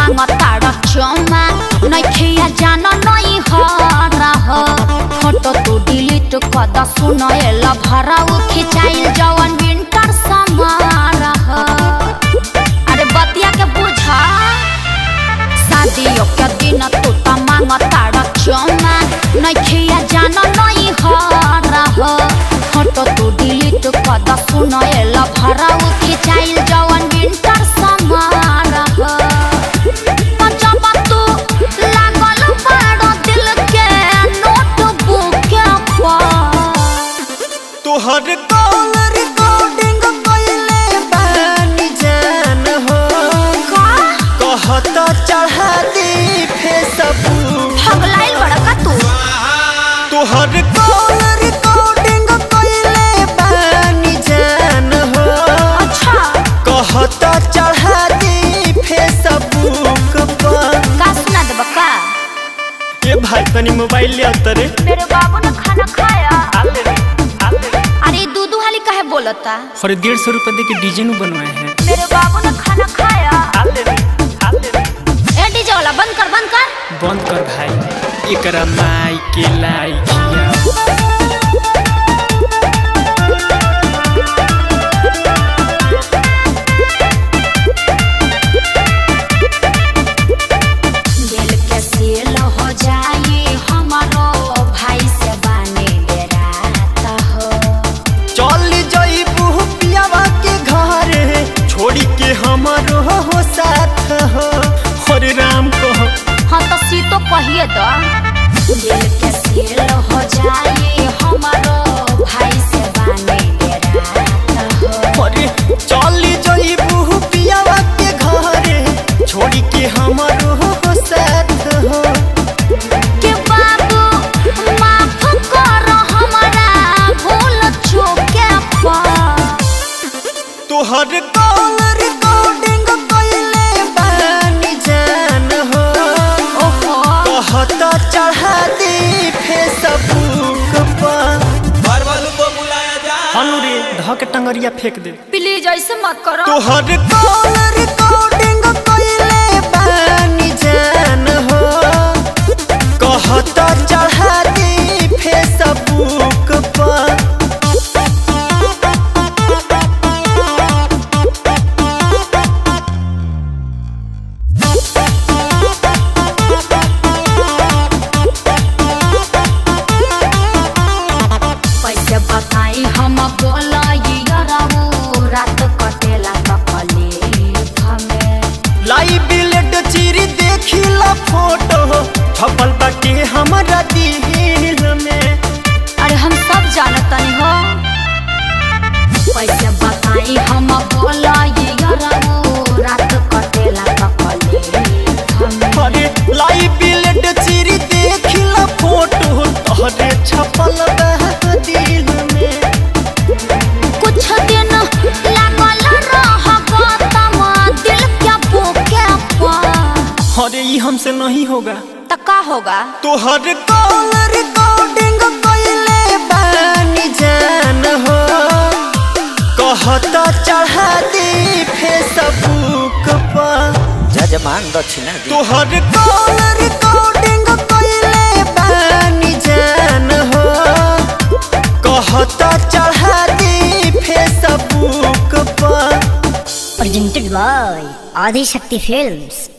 मांगताड़ चुमा नइखिया जान नहीं हरा हो फोटो तू डिलीट कर द सुनएल भराऊ खिंचाइल जवन विंटर समारा हो अरे बतिया के बुझा शादियों के दिन तू त मांगताड़ चुमा नइखिया जान नहीं हरा हो फोटो तू डिलीट कर द सुनएल भराऊ खिंचाइल जवन विंटर समारा हो जब तू लागल बाड़ दिल के नोटबुक पर तोहर कॉल रिकॉर्डिंग कइले बानी जान हो कहत चढ़ा दी फेसबुक पगलाइल बड़का तू तोहर कॉल रिकॉर्डिंग कइले बानी जान हो अच्छा कहत चढ़ा दी फेसबुक पर का सुना देब का ए भाई तनी मोबाइल ले अतरे मेरे बाबू ने खाना खाया अरे दूधू हाली काहे बोलता और डेढ़ सौ रुपये दे के डिजाइन बनवाए हैं मेरे बाबू ने खाना खाया ए डीजे वाला बंद कर बंद कर बंद कर भाई एकरा माई के लाइकिया दिल के सील हो जाए हमारो भाई से बाने डेराता हो चल जइबू पियावा के घर छोड़ी के हमारो हो साथ हो हरे राम कहो हाँ तो सी तो कहिए तो दिल के सील हो जाए हमारो भाई से बाने डेराता हो अरे चल जइबू पियावा के घर छोड़ी के हमारो हो साथ हो के बाबू माफ कर हमारा भूल चूके पर तोहर कॉल रिकॉर्डिंग कइले बानी जान हो ओहो कहत चढ़ा दी फेसबुक पर हनु रे ध के टंगरिया फेंक दे प्लीज ऐसे मत करो तोहर कॉल रिकॉर्डिंग कइले बानी जान हो कहत चढ़ा दी फेसबुक पर कैसे बताई हम बोला रात कटेला तकलीफ में लाई बिलेट चिरी देखिला फोटो छपल बाटे हमरा दिल में अरे हम सब जानतनी हो कैसे बताई हम बोला रात कटेला तकलीफ में अरे लाई बिलेट चिरी देखिला फोटो तोहरे छपल बा दिल में कुछ दिन लागल रह गौतम दिल के बुके पर अरे ये हमसे नहीं होगा तो का होगा तोहर कॉल रिकॉर्डिंग कइले बानी जान हो कहत चढ़ा दी फेसबुक पर जजमान दक्षिणा दी तोहर कॉल रिकॉर्डिंग कइले बानी जान हो कहत चढ़ा दी फेसबुक पर presented by Adi Shakti Films.